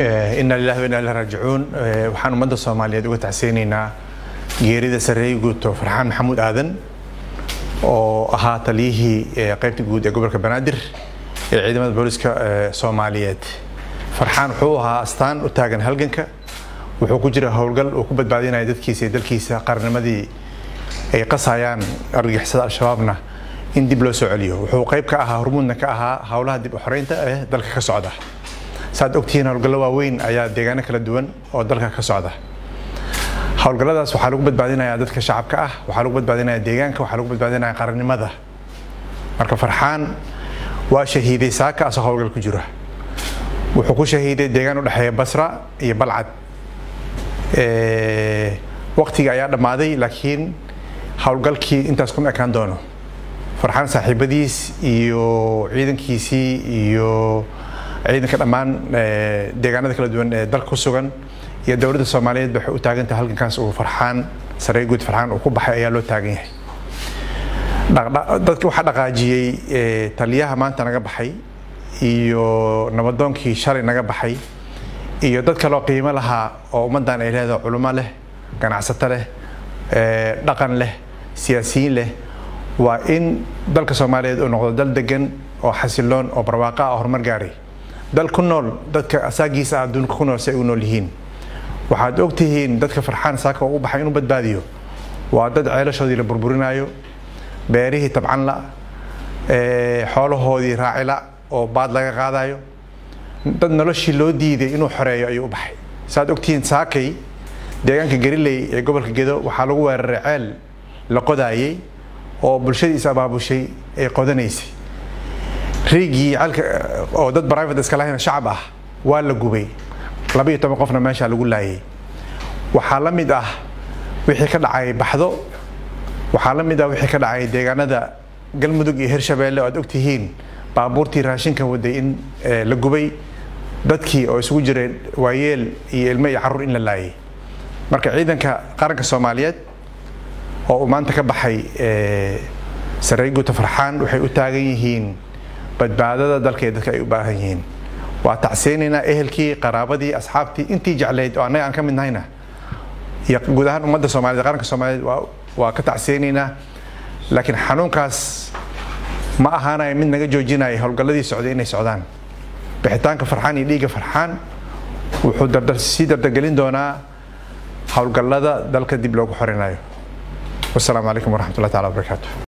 ina lilahi wa ina ilahi raajicuun waxaan ummadda soomaaliyeed uga tacseynaynaa geerida sareey guuto farxaan maxamuud aadan oo ahaa taliyihii qaybta guud ee gobolka banaadir ee ciidamada booliska soomaaliyeed farxaan wuxuu ahaa astaan u taagan halganka wuxuu ku jira howlgal uu ku badbaadinaya dadkiisa iyo dalkiisa qarnimadii ay qasayaan argagixisada al-shabaabna in dib loo soo celiyo wuxuu qayb ka ahaa hormuudna ka ahaa howlaha dib u xoreynta ee dalka ka socda saad ogtihiin howlgallo waaweyn ayaa deegaano kala duwan oo dalka ka socda howlgalladaas waxaa lagu badbaadinayaa dadka shacabka ah waxaa lagu badbaadinaya deegaanka waxaa lagu badbaadinaya qarannimada marka farxaan waa shahiiday saaka asoo howlgal ku jira wuxuu ku shahiiday deegaan u dhexeeya basra iyo balcad waqtiga ayaa dhammaaday laakiin howlgalkii intaas kuma ekaan doono farxaan saaxiibadiis iyo ciidankiisii iyo ciidanka dhammaan deegaanada kala duwan ee dalka ku sugan iyo dowladda soomaaliyeed waxay u taagan tahay halgankaas uu farxaan saree guud farxaan uu ku baxay ayaa loo taagan yahay dadka waxaa dhaqaajiyey taliyaha maanta naga baxay iyo nabadoonkii shalay naga baxay iyo dad kaloo qiimo lahaa oo ummaddan ay leedahay culummo leh ganacsato leh dhaqan leh siyaasiyiin leh waa in dalka soomaaliyeed uu noqdo dal degan oo xasiloon oo barwaaqa ah horumar gaaray dal ku nool dadka asaagiisa ah adduunka ku nool si ay u nool yihiin waxaad ogtihiin dadka farxaan saaka oo u baxay inuu badbaadiyo waa dad ceelashoodii la burburinaayo beerihii tabcanla xoolahoodii raacila oo baad laga qaadayo dad noloshii loo diiday inuu xoreeyo ayuu u baxay saaad ogtihiin saakay deegaanka gariley ee gobolka gedo waxaa lagu weeraray ceel la qodaayey oo bulshadiis abaabushay ay qodanaysay riigii ceelka oo dad private iska lahayna shacab ah waa la gubay labaiyo toban qofna meeshaa lagu laayay waxaa la mid ah wixii ka dhacay baxdo waxaa la mid ah wixii ka dhacay deegaanada galmudug iyo hirshabeelle oo aad ogtihiin baabuurtii raashinka waday in la gubay dadkii oo isugu jireen waayeel iyo ilmo iyo carruur in la laayay marka ciidanka qaranka soomaaliyeed oo uu maanta ka baxay sarey guuta farxaan waxay u taagan yihiin badbaadada dalka ee dadka ay u baahan yihiin waa tacseynaynaa ehelkii qaraabadii asxaabtii intii jeclayd oo annaga aan ka mid nahayna iyo guud ahaan ummadda soomaaliyed qaranka soomaaliyeed waa ka tacseynaynaa laakiin xanuunkaas ma ahaanayo mid naga joojinaya howlgalladii socday inay socdaan bixitaanka farxaan iyo dhiigga farxaan wuxuu sii dardargelin doonaa howlgallada dalka dib loogu xorinayo wasalaamu calaykum waraxmat ullah tacala wabarakaatu